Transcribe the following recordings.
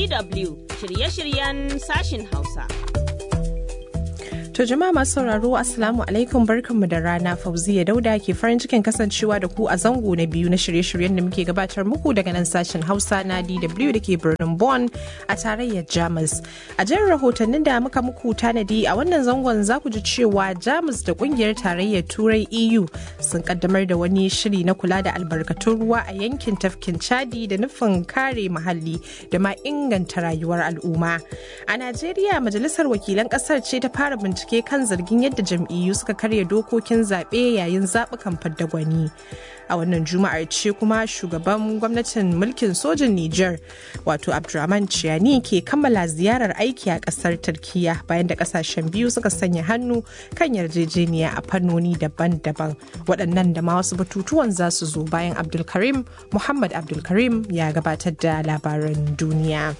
DW shirye-shiryen sashin Hausa. To jama'a masu sauraro Assalamu alaikum barkanmu da rana Fauziya Dauda ke farin cikin kasancewa da ku a zango na biyu na shirye-shiryen da muke gabatar muku daga nan sashen Hausa na DW da ke birnin Bonn a tarayyar Jamus. A jerin rahotannin da muka muku tanadi a wannan zangon za ku ji cewa Jamus da kungiyar tarayyar Turai EU sun kaddamar da wani shiri na kula da albarkatun ruwa a yankin tafkin Chadi da nufin kare muhalli da ma inganta rayuwar al'umma. A Najeriya majalisar wakilan kasar ce ta fara bincike bincike kan zargin yadda jam'iyyu suka karya dokokin zaɓe yayin zaɓukan fadda gwani. A wannan juma'ar ce kuma shugaban gwamnatin mulkin sojin Nijar wato Abdurrahman Ciani ke kammala ziyarar aiki a ƙasar Turkiya bayan da ƙasashen biyu suka sanya hannu kan yarjejeniya a fannoni daban-daban. Waɗannan da ma wasu batutuwan za su zo bayan Abdulkarim Muhammad Abdulkarim ya gabatar da labaran duniya.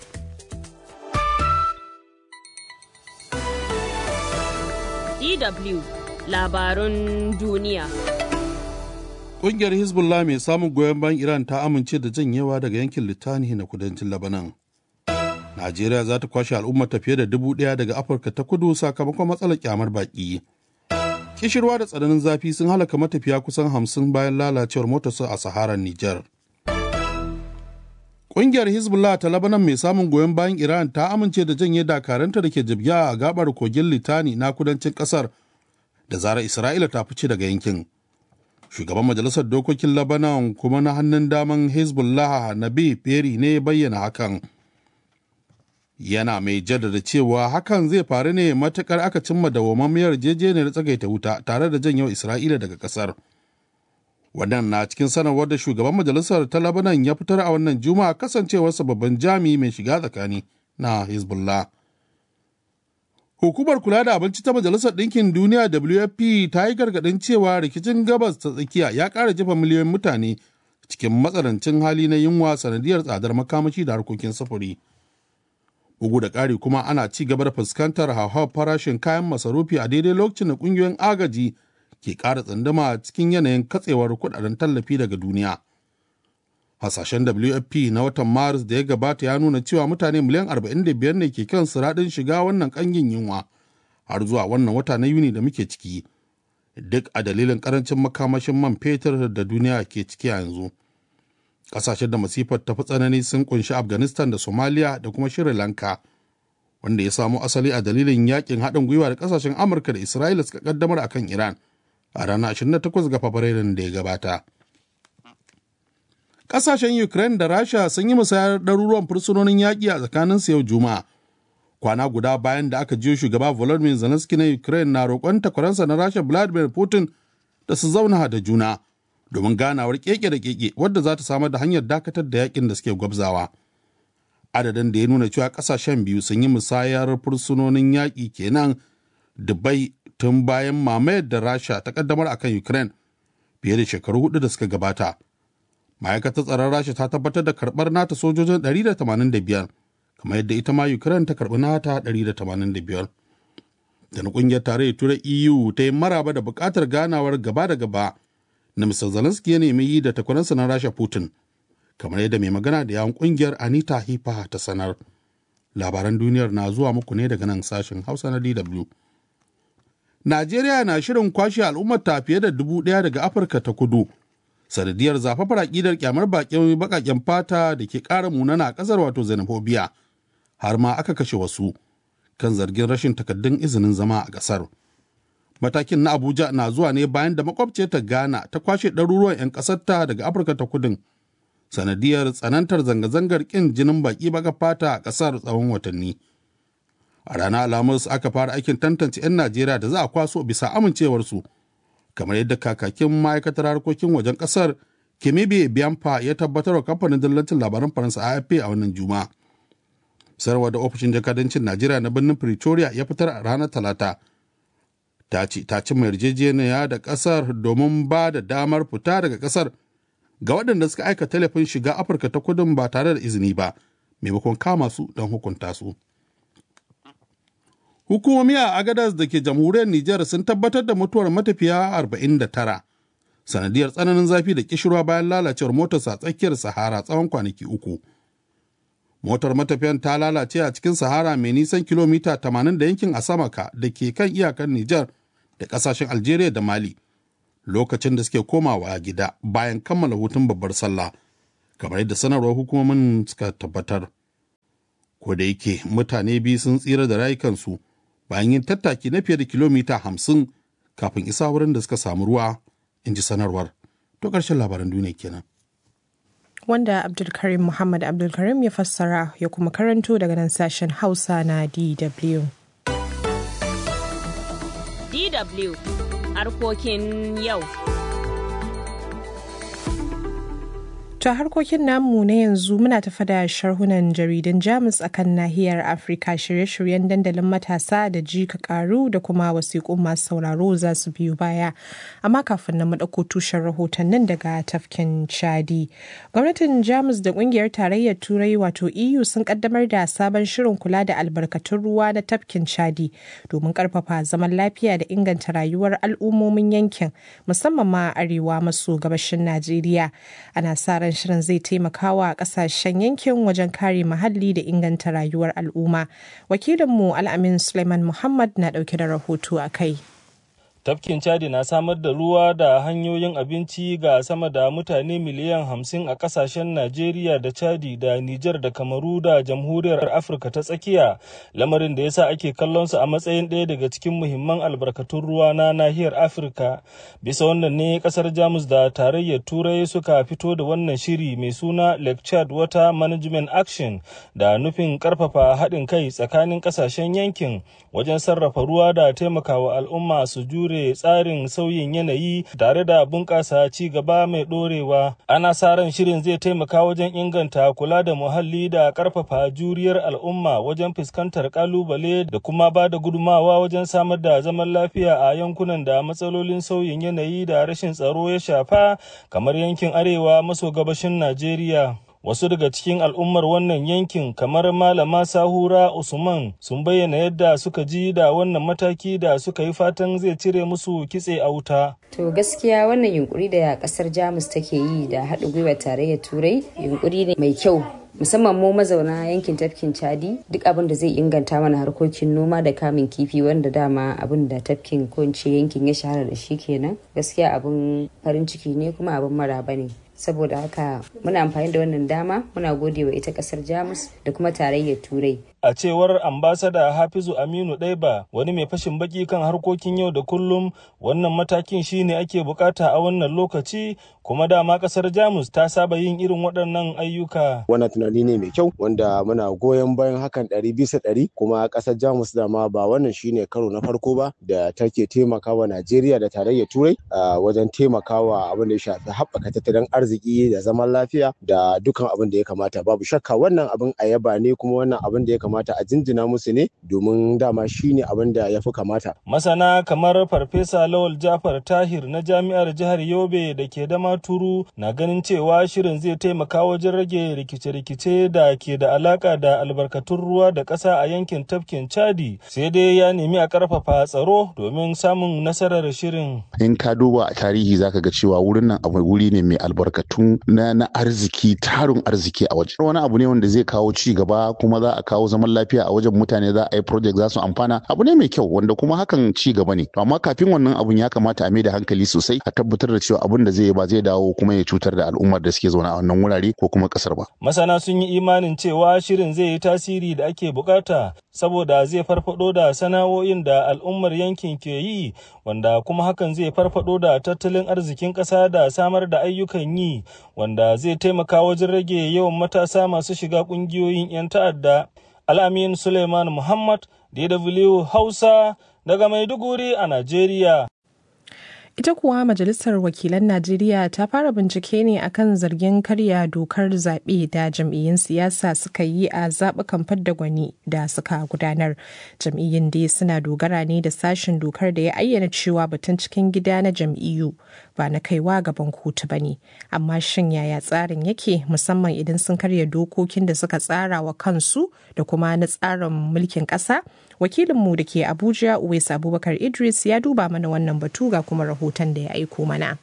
DW labarun duniya. Ƙungiyar Hezbollah mai samun goyon bayan Iran ta amince da janyewa daga yankin Litani na kudancin Labanan. Najeriya za ta kwashe al'ummar ta fiye da dubu ɗaya daga Afirka ta kudu sakamakon matsalar kyamar baƙi. Kishirwa da tsananin zafi sun halaka matafiya kusan hamsin bayan lalacewar motarsu a Saharar Nijar. Ƙungiyar Hezbollah ta Labanan mai samun goyon bayan Iran ta amince da janye dakaranta da ke jibya a gabar kogin Litani na kudancin ƙasar da zarar Isra'ila ta fice daga yankin. Shugaban Majalisar Dokokin Labanan kuma na hannun daman Hezbollah Nabi Peri ne bayyana hakan. Yana mai jaddada cewa hakan zai faru ne matukar aka cimma dawwammamiyar jejeniyar tsagaita wuta tare da janyo Isra'ila daga ƙasar. wannan na cikin sanarwar da shugaban majalisar ta labanan ya fitar a wannan juma'a kasancewarsa babban jami mai shiga tsakani na hezbollah hukumar kula da abinci ta majalisar ɗinkin duniya wfp ta yi gargaɗin cewa rikicin gabas ta tsakiya ya ƙara jefa miliyoyin mutane cikin matsanancin hali na yunwa sanadiyar tsadar makamashi da harkokin sufuri bugu da ƙari kuma ana ci gaba da fuskantar hauhawar farashin kayan masarufi a daidai lokacin da ƙungiyoyin agaji ke ƙara tsandama cikin yanayin katsewar kudaden tallafi daga duniya. Hasashen WFP na watan Maris da ya gabata ya nuna cewa mutane miliyan 45 ne ke kan siraɗin shiga wannan ƙangin yunwa har zuwa wannan wata na Yuni da muke ciki. Duk a dalilin ƙarancin makamashin man fetur da duniya ke ciki a yanzu. Ƙasashen da masifar tafi tsanani sun kunshi Afghanistan da Somalia da kuma Sri Lanka. wanda ya samo asali a dalilin yakin haɗin gwiwa da ƙasashen Amurka da Isra'ila suka kaddamar akan Iran. a ranar 28 ga Fabrairun da ya gabata. Ƙasashen Ukraine da Rasha sun yi musayar ɗaruruwan fursunonin yaƙi a tsakaninsu yau Juma'a. Kwana guda bayan da aka jiyo shugaba Volodymyr Zelensky na Ukraine na roƙon takwaransa na Rasha Vladimir Putin da su zauna da juna domin ganawar keke da keke wadda za ta samar da hanyar dakatar da yakin da suke gwabzawa. Adadin da ya nuna cewa ƙasashen biyu sun yi musayar fursunonin yaƙi kenan Dubai tun bayan mamayar da rasha ta kaddamar akan ukraine fiye da shekaru hudu da suka gabata ma'aikatar tsaron rasha ta tabbatar da karbar nata sojojin 185 kamar yadda ita ma ukraine ta karbi nata 185 da na kungiyar tarayyar turai eu ta yi maraba da bukatar ganawar gaba da gaba na mr zelensky ya nemi yi da takwaransa na rasha putin kamar yadda mai magana da yawon kungiyar anita hipa ta sanar labaran duniyar na zuwa muku ne daga nan sashen hausa na dw Najeriya na shirin kwashe al'ummar ta fiye da dubu ɗaya daga Afirka ta kudu. Sanadiyar zafafar aƙidar kyamar baƙin baƙaƙen fata da ke ƙara munana a ƙasar wato xenophobia har ma aka kashe wasu kan zargin rashin takaddun izinin zama a ƙasar. Matakin na Abuja na zuwa ne bayan da makwabce ta Ghana ta kwashe ɗaruruwan 'yan ƙasarta daga Afirka ta kudin. Sanadiyar tsanantar zanga-zangar ƙin jinin baƙi baƙa fata a ƙasar tsawon watanni. a ranar alhamis aka fara aikin tantance 'yan najeriya da za a kwaso bisa amincewarsu kamar yadda kakakin ma'aikatar harkokin wajen kasar kemibe biyanfa ya tabbatar wa kamfanin dillancin labaran faransa afp a wannan juma sarwa da ofishin jakadancin najeriya na birnin pretoria ya fitar a ranar talata ta ce ta cimma yarjejeniya da kasar domin ba da damar fita daga kasar ga waɗanda suka aika telefin shiga afirka ta kudin ba tare da izini ba maimakon kama su don hukunta su Hukumomi a Agadas da ke jamhuriyar Nijar sun tabbatar da mutuwar matafiya 49 sanadiyar tsananin zafi da kishirwa bayan lalacewar motarsa a tsakiyar Sahara tsawon kwanaki uku. motar matafiyan ta lalace a cikin sahara mai nisan kilomita 80 da yankin asamaka da ke kan iyakar Nijar da kasashen Algeria da Mali lokacin da suke komawa gida bayan kammala hutun babbar sallah kamar yadda sanarwar hukumomin suka tabbatar. Ko da yake mutane biyu sun tsira da rayukansu bayan yin tattaki na fiye da kilomita hamsin kafin isa wurin da suka samu ruwa in ji sanarwar. To ƙarshen labaran duniya kenan. wanda Abdulkarim Muhammad Abdulkarim ya fassara ya kuma karanto daga nan sashen Hausa na DW. DW harkokin yau. Ta harkokin namu na yanzu muna tafa da sharhunan jaridun Jamus akan nahiyar Afirka shirye-shiryen dandalin matasa da ji ka karu da kuma wasiƙun masu sauraro za su biyu baya. Amma kafin na maɗauko tushen rahotannin daga tafkin Chadi. Gwamnatin Jamus da ƙungiyar tarayyar Turai wato EU sun kaddamar da sabon shirin kula da albarkatun ruwa na tafkin Chadi domin ƙarfafa zaman lafiya da inganta rayuwar al'ummomin yankin musamman ma arewa maso gabashin Najeriya. Ana sa ran shirin zai taimaka wa kasashen yankin wajen kare muhalli da inganta rayuwar al'umma wakilinmu al'amin suleiman muhammad na dauke da rahoto a kai tafkin chadi na samar da ruwa da hanyoyin abinci ga sama da mutane miliyan hamsin a kasashen najeriya da chadi da nijar da kamaru da jamhuriyar afirka ta tsakiya lamarin da yasa ake kallon su a matsayin ɗaya daga cikin muhimman albarkatun ruwa na nahiyar afirka bisa wannan ne kasar jamus da tarayyar turai suka fito da wannan shiri mai suna lake chad water management action da nufin karfafa haɗin kai tsakanin kasashen yankin wajen sarrafa ruwa da taimakawa al'umma su jure jure tsarin sauyin yanayi tare da bunƙasa ci gaba mai ɗorewa. Ana sa ran shirin zai taimaka wajen inganta kula da muhalli da ƙarfafa juriyar al'umma wajen fuskantar ƙalubale da kuma ba da gudumawa wajen samar da zaman lafiya a yankunan da matsalolin sauyin yanayi da rashin tsaro ya shafa kamar yankin arewa maso gabashin Najeriya. wasu daga cikin al'ummar wannan yankin kamar malama sahura usman sun bayyana yadda suka ji da wannan mataki da suka yi fatan zai cire musu kitse a wuta to gaskiya wannan yunkuri da kasar jamus take yi da haɗin gwiwar tarayyar turai yunkuri ne mai kyau musamman mu mazauna yankin tafkin chadi duk abin da zai inganta mana harkokin noma da kamun kifi wanda dama abin da tafkin ko yankin ya shahara da shi kenan gaskiya abin farin ciki ne kuma abin maraba ne saboda haka muna amfani da wannan dama muna gode wa ita kasar jamus da kuma tarayyar turai a cewar ambasada hafizu aminu ɗaiba wani mai fashin baki kan harkokin yau da kullum wannan matakin shine ake bukata a wannan lokaci kuma dama kasar jamus ta saba yin irin waɗannan ayyuka wannan tunani ne mai kyau wanda muna goyon bayan hakan ɗari bisa ɗari kuma kasar jamus dama ba wannan shine karo na farko ba da take taimakawa najeriya da tarayyar turai wajen taimakawa abin da ya shafi haɓaka tattalin arziki da zaman lafiya da dukkan abin da ya kamata babu shakka wannan abin a yaba ne kuma wannan abin da ya kamata a jinjina musu ne domin dama shine abin da ya fi kamata masana kamar farfesa lawal jafar tahir na jami'ar jihar yobe da ke dama turu na ganin cewa shirin zai taimaka wajen rage rikice-rikice da ke da alaka da albarkatun ruwa da ƙasa a yankin tafkin chadi sai dai ya nemi a ƙarfafa tsaro domin samun nasarar shirin in ka duba a tarihi zaka ga cewa wurin nan abu wuri ne mai albarkatu na, na arziki tarin arziki a waje wani abu ne wanda zai kawo ci gaba kuma za a kawo zaman lafiya a wajen mutane za a yi project za su amfana abu ne mai kyau wanda kuma hakan ci gaba ne to amma kafin wannan abun ya kamata a mai da hankali sosai a tabbatar da cewa abun da zai yi ba zai dawo kuma ya cutar da al'ummar da suke zaune a wannan wurare ko kuma kasar ba masana sun yi imanin cewa shirin zai yi tasiri da ake bukata saboda zai farfado da sana'o'in da al'ummar yankin ke yi wanda kuma hakan zai farfado da tattalin arzikin ƙasa da samar da ayyukan yi wanda zai taimaka wajen rage yawan matasa masu shiga ƙungiyoyin 'yan ta'adda al'amin suleiman muhammad dw hausa daga maiduguri a najeriya ita kuwa majalisar wakilan najeriya ta fara bincike ne akan zargin karya dokar zaɓe da jam'iyyun siyasa suka yi a zaɓukan fadda gwani da suka gudanar jam'iyyun dai suna dogara ne da sashen dokar da ya ayyana cewa batun cikin gida na jam'iyyu ba na kaiwa gaban kotu ba ne amma shin yaya tsarin yake musamman idan sun karya dokokin da suka tsara wa kansu da kuma na tsarin mulkin ƙasa wakilinmu da ke abuja uwais abubakar idris ya duba mana wannan batu ga kuma rahoton da ya aiko mana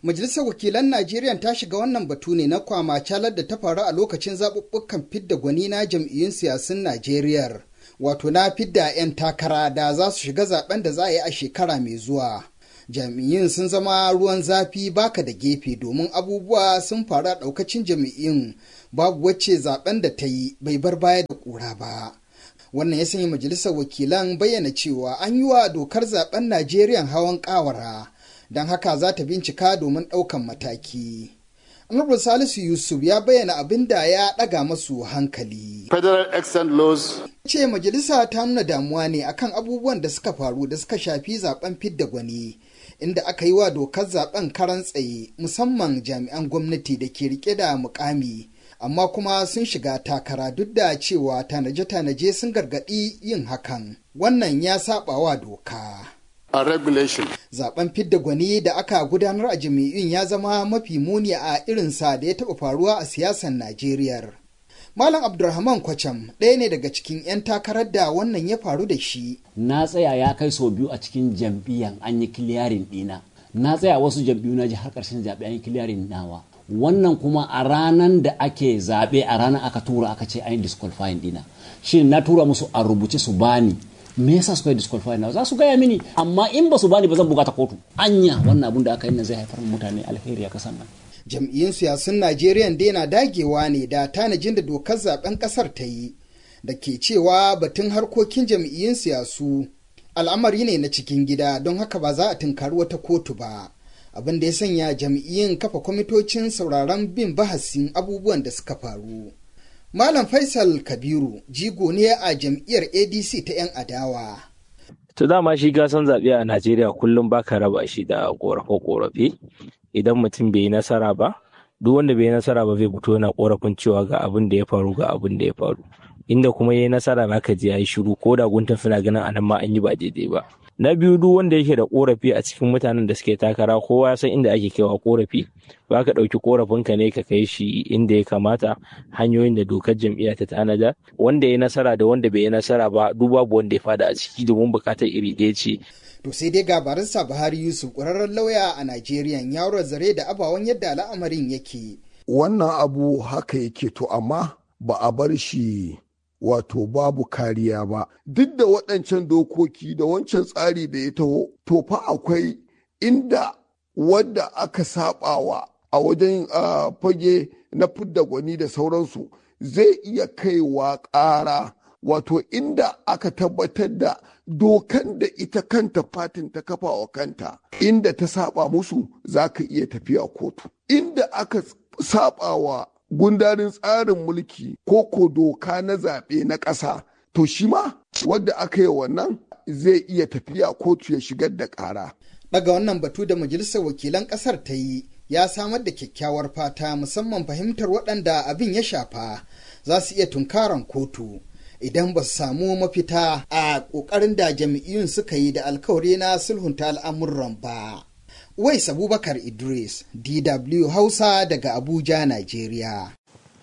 Majalisar Wakilan Najeriya ta shiga wannan batu ne na kwama calar da ta faru a lokacin zaɓuɓɓukan fidda gwani na jam'iyyun siyasun Najeriya. Wato na fidda 'yan takara da za su shiga zaben da za a yi a shekara mai zuwa. Jam'iyyun sun zama ruwan zafi baka da gefe domin abubuwa sun faru a ɗaukacin jam'iyyun babu wacce zaben da ta yi bai bar baya da ƙura ba. Wannan ya sanya majalisar wakilan bayyana cewa an yi wa dokar zaben Najeriya hawan ƙawara. don haka za ta bincika domin ɗaukan mataki. Honorable Salisu Yusuf ya bayyana abin da ya ɗaga masu hankali. Federal Extant Laws. Ce majalisa ta nuna damuwa ne akan abubuwan da suka faru da suka shafi zaben fidda gwani, inda aka yi wa dokar zaben karan tsaye musamman jami'an gwamnati da ke rike da mukami. Amma kuma sun shiga takara duk da cewa tanaje-tanaje sun gargaɗi yin hakan. Wannan ya saɓa wa doka. a regulation. Zaben fidda gwani da aka gudanar a jami'in ya zama mafi muni a irinsa da ya taɓa faruwa a siyasar Najeriya. Malam Abdulrahman Kwacham ɗaya ne daga cikin 'yan takarar da wannan ya faru da shi. Na tsaya ya kai sau biyu a cikin jam'iyyan an yi kiliyarin ɗina. Na tsaya wasu jam'iyyu na ji har ƙarshen zaɓe an yi kiliyarin nawa. Wannan kuma a ranar da ake zaɓe a ranar aka tura aka ce an yi disqualifying ɗina. Shin na tura musu a rubuce su bani me yasa suka yi disqualify na za su gaya mini amma in ba su bani ba zan bukata kotu anya wannan abun da aka yi na zai haifar mutane alheri a kasan nan jam'iyyun siyasun najeriya dai na dagewa ne da tanajin da dokar zaben kasar ta yi da ke cewa batun harkokin jam'iyyun siyasu al'amari ne na cikin gida don haka ba za a tunkari wata kotu ba abin da ya sanya jam'iyyun kafa kwamitocin sauraron bin bahasin abubuwan da suka faru Malam Faisal Kabiru jigo ne a jam'iyyar ADC ta 'yan adawa. To dama shi gasan zaɓe a Najeriya kullum baka raba shi da ƙorafe-ƙorafe idan mutum bai yi nasara ba, duk wanda bai yi nasara ba zai fito yana ƙorafin cewa ga abin da ya faru ga abin da ya faru. Inda kuma ya yi nasara zaka ji ya yi shiru ko da guntun suna ganin anan ma an yi ba daidai ba. Na biyu duk wanda yake da ƙorafi a cikin mutanen da suke takara kowa ya san inda ake kaiwa ƙorafi ba ka ɗauki ƙorafinka ne ka kai shi inda ya kamata hanyoyin da dokar jam'iyya ta tanada wanda ya nasara da wanda bai yi nasara ba duk babu wanda ya fada a ciki domin bukatar iri ɗaya ce. To sai dai gabarinsa Buhari Yusuf ƙwararren lauya a Najeriya ya zare da abawan yadda al'amarin yake. Wannan abu haka yake to amma ba a bar shi wato babu kariya ba duk da waɗancan dokoki da wancan tsari da ya taho to fa akwai inda wadda aka sabawa a wajen fage na fidda gwani da sauransu zai iya kaiwa ƙara wato inda aka tabbatar da dokan da ita kanta fatin ta kafa wa kanta inda ta saba musu za ka iya tafiya kotu inda aka saba wa gundarin tsarin mulki ko ko doka na zaɓe na ƙasa to shi ma wadda aka yi wannan zai iya tafiya kotu ya shigar da ƙara. Daga wannan batu da majalisar wakilan ƙasar ta yi ya samar da kyakkyawar fata musamman fahimtar waɗanda abin ya shafa za su iya tunkaran kotu idan ba su samu mafita a ƙoƙarin da jam'iyyun suka yi da alkawari na sulhunta al'amuran ba. Wais Abubakar Idris, DW Hausa daga Abuja, Najeriya.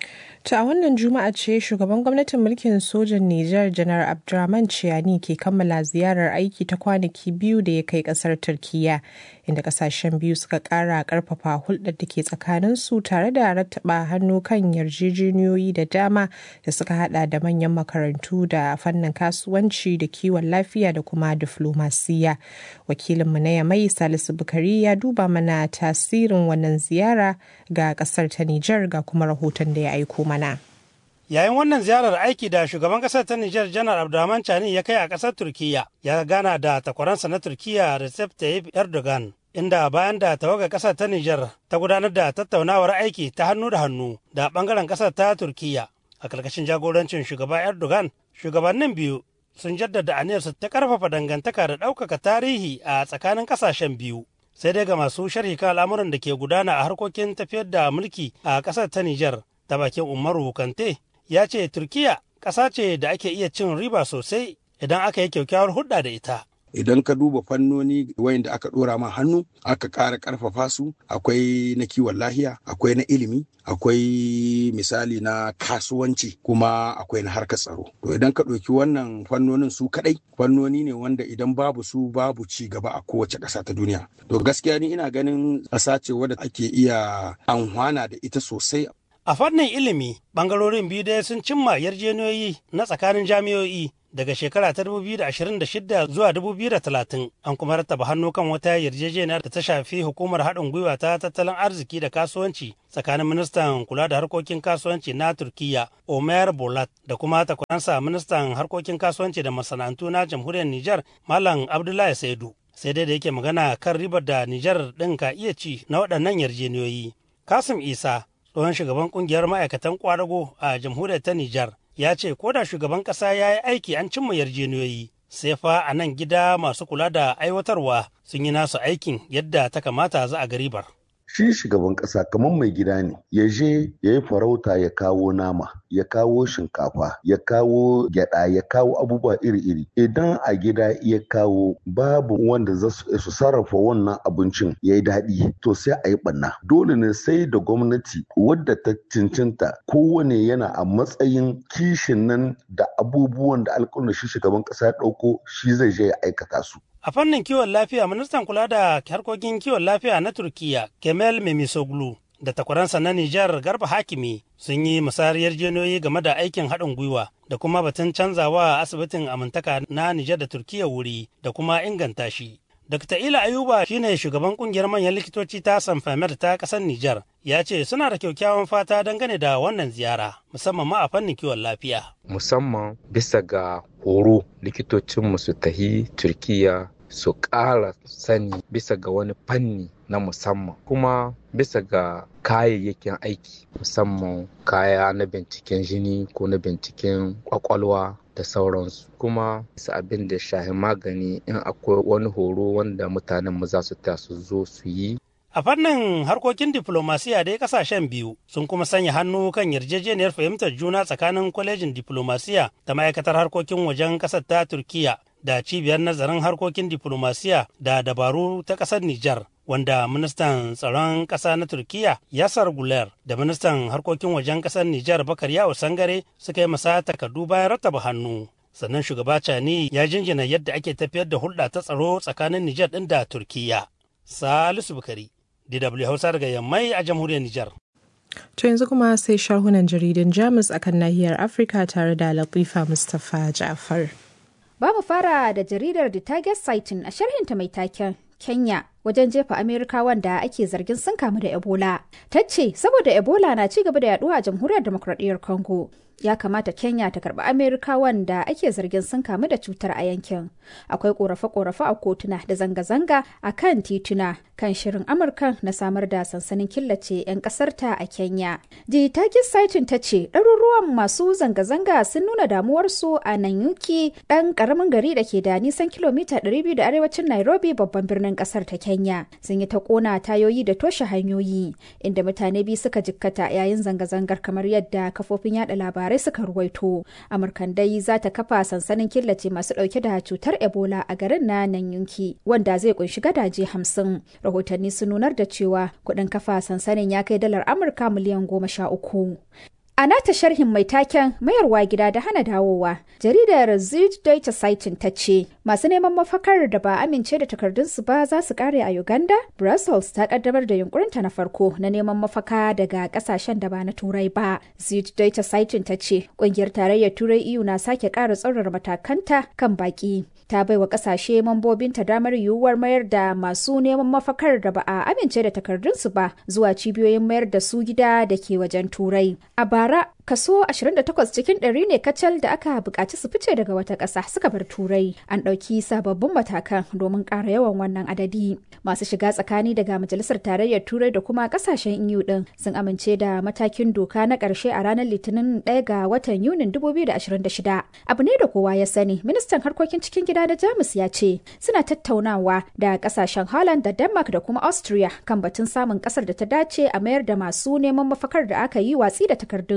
To a wannan juma'a ce shugaban gwamnatin mulkin sojan Nijar janar Abdurrahman Ciyani ke kammala ziyarar aiki ta kwanaki biyu da ya kai kasar Turkiyya inda kasashen biyu suka kara karfafa hulɗar da ke tsakanin su tare da rattaba hannu kan yarjejeniyoyi da dama da suka hada da manyan makarantu da fannin kasuwanci da kiwon lafiya da kuma diflomasiya. Wakilinmu na Yamai Salisu Bukari ya duba mana tasirin wannan ziyara ga kasar ta Nijar ga kuma rahoton da ya aiko mana. Yayin wannan ziyarar aiki da shugaban kasar ta Nijar Janar Abdulrahman Chani ya kai a kasar Turkiyya ya gana da takwaransa na Turkiyya Recep Tayyip Erdogan inda bayan da tawagar kasar ta Nijar ta gudanar da tattaunawar aiki ta hannu da hannu da bangaren kasar ta Turkiyya a karkashin jagorancin shugaba Erdogan shugabannin biyu sun jaddada aniyarsu ta karfafa dangantaka da ɗaukaka tarihi a tsakanin kasashen biyu. Sai dai ga masu sharhi kan al'amuran da ke gudana a harkokin tafiyar da mulki a ƙasar ta Nijar ta bakin Umaru Kante ya ce Turkiya ƙasa ce da ake iya cin riba sosai idan aka yi kyakkyawar hulɗa da ita. idan ka duba fannoni wayanda aka dora ma hannu aka ƙara ƙarfafa su akwai na kiwon lahiya akwai na ilimi akwai misali na kasuwanci kuma akwai na harkar tsaro to idan ka ɗauki wannan fannonin su kaɗai fannoni ne wanda idan babu su babu ci gaba a kowace ƙasa ta duniya to gaskiya ni ina ganin ƙasa ce wadda ake iya amfana da ita sosai A fannin ilimi, bangarorin biyu dai sun cimma yarjejeniyoyi na tsakanin jami'o'i daga shekara ta 2026 zuwa 2030 an kuma rattaba hannu kan wata yarjejeniyar da ta shafi hukumar haɗin gwiwa ta tattalin arziki da kasuwanci tsakanin ministan kula da harkokin kasuwanci na turkiya omer bolat da kuma takwaransa ministan harkokin kasuwanci da masana'antu na jamhuriyar nijar malam abdullahi saidu sai dai da yake magana kan ribar da nijar ɗin ka iya ci na waɗannan yarjejeniyoyi kasim isa tsohon shugaban kungiyar ma'aikatan kwadago a jamhuriyar ta Nijar ya ce ko da shugaban ƙasa ya yi aiki an cimma yarjejeniyoyi sai fa a nan gida masu kula da aiwatarwa sun yi nasu aikin yadda ta kamata za a garibar. shi shugaban ƙasa kamar mai gida ne ya je ya yi farauta ya kawo nama ya kawo shinkafa ya kawo gyada ya kawo abubuwa iri-iri idan a gida ya kawo babu wanda za su sarrafa wannan abincin ya yi daɗi to sai a yi ɓanna dole ne sai da gwamnati wadda ta cincinta kowane yana a matsayin kishin nan da abubuwan da alƙawarin shi shugaban ƙasa ya ɗauko shi zai je ya aikata su A fannin kiwon lafiya, ministan kula da harkokin kiwon lafiya na Turkiya, Kemal Memisoglu, da takwaransa na Nijar Garba Hakimi sun yi musayar yarjejeniyoyi game da aikin haɗin gwiwa da kuma batun canzawa asibitin amintaka na Nijar da Turkiya wuri da kuma inganta shi. Dr. Ila Ayuba shine shugaban kungiyar manyan likitoci ta Sanfamer ta ƙasar Nijar ya ce suna da kyakkyawan fata dangane da wannan ziyara musamman ma a fannin kiwon lafiya. Musamman bisa ga horo likitocinmu su tahi Turkiya su ƙara sani bisa ga wani fanni na musamman kuma bisa ga kayayyakin aiki musamman kaya na binciken jini ko na binciken kwakwalwa da sauransu kuma su abin da shahi magani in akwai wani horo wanda mutanen mu za su ta su zo su yi A fannin harkokin diflomasiya dai kasashen biyu sun kuma sanya hannu kan yarjejeniyar fahimtar juna tsakanin kwalejin diflomasiya da ma'aikatar harkokin wajen ƙasar ta Turkiya da cibiyar nazarin harkokin diflomasiya da dabaru ta ƙasar Nijar. Wanda ministan tsaron ƙasa na Turkiya Yasar Guler da ministan harkokin wajen ƙasar Nijar Bakar Yawo Sangare suka yi masa takardu bayan rattaba hannu. Sannan shugaba Cani ya jinjina yadda ake tafiyar da hulɗa ta tsaro tsakanin Nijar ɗin da Turkiya. Salisu Bukari, DW Hausa daga Yammai a jamhuriyar Nijar. To yanzu kuma sai sharhunan jaridun Jamus akan nahiyar Afirka tare da Latifa Mustapha Ja'far. Ba mu fara da jaridar The Target Sighting a sharhinta mai taken Kenya wajen jefa Amerikawan da ake zargin sun kamu da Ebola. Ta ce saboda Ebola na ci gaba da yaduwa a jamhuriyar demokradiyyar Congo. ya kamata Kenya ta karbi Amerikawan da ake zargin sun kamu da cutar a yankin. Akwai korafe-korafe a kotuna da zanga-zanga a kan tituna kan shirin Amurka na samar da sansanin killace 'yan kasarta a Kenya. The Target Sighting ta ce ɗaruruwan masu zanga-zanga sun nuna damuwarsu a Nanyuki ɗan ƙaramin gari da ke da nisan kilomita 200 da arewacin Nairobi babban birnin ƙasar ta Kenya. Sun yi ta ƙona tayoyi da toshe hanyoyi inda mutane biyu suka jikkata yayin zanga-zangar kamar yadda kafofin yada labarai labarai suka ruwaito amurkan dai za ta kafa sansanin killace masu dauke da cutar ebola a garin na nanyunki wanda zai kunshi gadaje hamsin rahotanni sun nunar da cewa kudin kafa sansanin ya kai dalar amurka miliyan goma sha uku A nata sharhin mai taken mayarwa gida da hana dawowa, jaridar Süddeutsche Zeitung ta ce masu neman mafakar da ba amince da takardunsu ba za su kare a Uganda. Brussels ta kaddamar da yunkurinta na farko na neman mafaka daga kasashen da ba na Turai ba. Süddeutsche Zeitung ta ce kungiyar tarayyar Turai EU na sake ƙara tsaurara matakanta kan baki. ta baiwa kasashe mambobinta damar yiwuwar mayar da masu neman mafakar da ba a amince da takardunsu ba zuwa cibiyoyin mayar da su gida da ke wajen turai a bara kaso 28 cikin ɗari ne kacal da aka buƙaci su fice daga wata ƙasa suka bar turai an ɗauki sababbin matakan domin ƙara yawan wannan adadi masu shiga tsakani daga majalisar tarayyar turai da kuma ƙasashen eu ɗin sun amince da matakin doka na ƙarshe a ranar litinin 1 ga watan yunin 2026 abu ne da kowa ya sani ministan harkokin cikin gida da jamus ya ce suna tattaunawa da ƙasashen holland da denmark da kuma austria kan batun samun ƙasar da ta dace a mayar da masu neman mafakar da aka yi watsi da takardunsu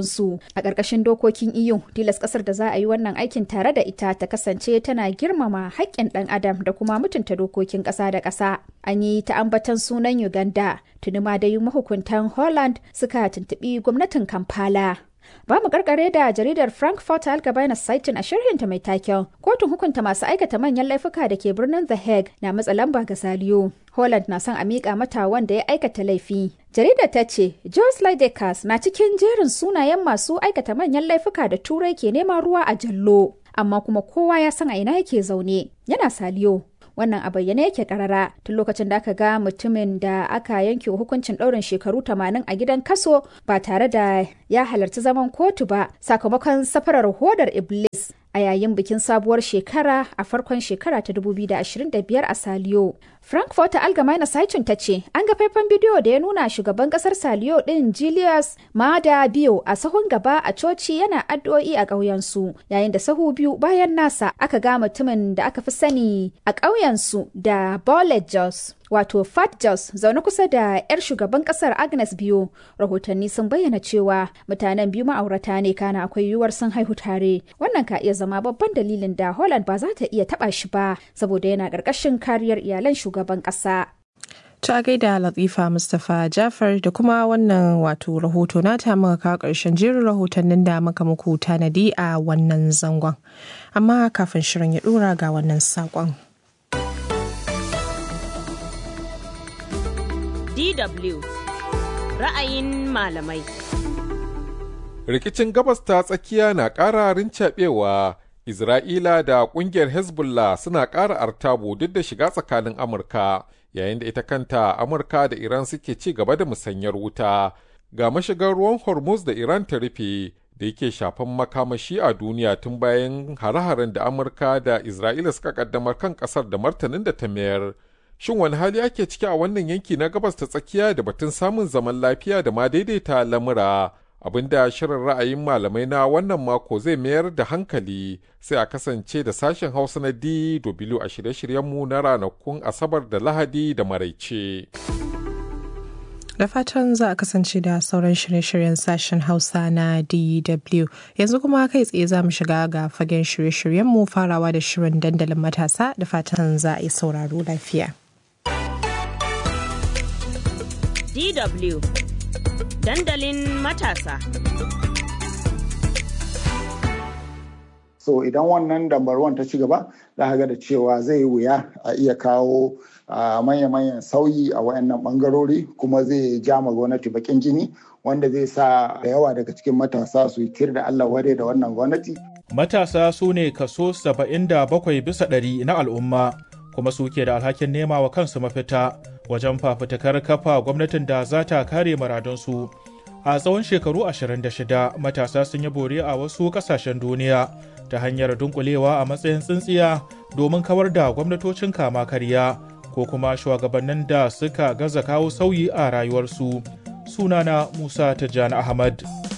a ƙarƙashin dokokin EU tilas ƙasar da za a yi wannan aikin tare da ita ta kasance tana girmama haƙƙin ɗan adam da kuma mutunta dokokin ƙasa da ƙasa an yi ta ambatan sunan Uganda tuni ma dai mahukuntan Holland suka tuntuɓi gwamnatin Kampala Ba mu karkare da jaridar Frankfurt Allgemeine Zeitung a shirhinta mai taken kotun hukunta masu aikata manyan laifuka da ke birnin The Hague na matsa lamba ga Saliyo. Holland na son a miƙa mata wanda ya aikata laifi. Jaridar ta ce, Jos Lydekas na cikin jerin sunayen masu aikata manyan laifuka da Turai ke neman ruwa a jallo. Amma kuma kowa ya san a ina yake zaune, yana Saliyo. wannan a bayyane yake karara tun lokacin da aka ga mutumin da aka yanke hukuncin ɗaurin shekaru 80 a gidan kaso ba tare da ya halarci zaman kotu ba sakamakon safarar hodar iblis a yayin bikin sabuwar shekara a farkon shekara ta 2025 a saliyo frankfurt allgemeine zeitung ta ce an ga faifan bidiyo da ya nuna shugaban kasar saliyo din julius mada biyo a sahun gaba a coci yana addu'o'i a ƙauyensu yayin da sahu biyu bayan nasa aka ga mutumin da aka fi sani a ƙauyensu da Bolet Jos wato Fat Jos zaune kusa da 'yar shugaban kasar Agnes Biyo. Rahotanni sun bayyana cewa mutanen biyu ma'aurata ne kana akwai yiwuwar sun haihu tare. Wannan ka iya zama babban dalilin da Holland ba za ta iya taba shi ba saboda yana ƙarƙashin kariyar iyalan shugaban ƙasa. ta gaida latifa mustapha jafar da kuma wannan wato rahoto nata muka kawo ƙarshen jerin rahotannin da muka muku tanadi a wannan zangon amma kafin shirin ya ɗora ga wannan saƙon. DW ra'ayin malamai. Rikicin gabas ta tsakiya na ƙara rincaɓewa, Isra'ila da ƙungiyar Hezbollah suna ƙara artabu duk da shiga tsakanin Amurka, yayin da ita kanta Amurka da Iran suke ci gaba da musanyar wuta. Ga mashigar ruwan Hormuz da Iran ta rufe da yake shafan makamashi a duniya tun bayan hare-haren da Amurka da Isra'ila suka kaddamar kan ƙasar da martanin da ta mayar. Shin wani hali ake ciki a wannan yanki na gabas ta tsakiya da batun samun zaman lafiya da ma daidaita lamura? Abinda shirin ra'ayin malamai na wannan mako zai mayar da hankali sai a kasance da sashen Hausa na DW a shirye-shiryenmu na ranakun Asabar da Lahadi da Maraice. Da fatan za a kasance da sauran shirye-shiryen sashen Hausa na DW. Yanzu kuma kai tsaye za mu shiga ga fagen shirye-shiryenmu farawa da shirin dandalin matasa da fatan za a yi sauraro lafiya. DW dandalin matasa. So idan wannan dambarwan ta ci gaba za ga da cewa zai wuya a iya kawo manya-manyan sauyi a wayannan bangarori kuma zai ja ma gwamnati bakin jini wanda zai sa da yawa daga cikin matasa su yi kir da Allah ware da wannan gwamnati. Matasa su ne kaso 77 bisa ɗari na al'umma kuma suke da alhakin nema wa kansu mafita wajen fafutukar kafa gwamnatin da za ta kare muradunsu. A tsawon shekaru 26 matasa sun yi bore a wasu ƙasashen duniya ta hanyar dunkulewa a matsayin tsintsiya domin kawar da gwamnatocin kama karya ko kuma shugabannin da suka gaza kawo sauyi a rayuwarsu. Sunana Musa Tijjani Ahmad.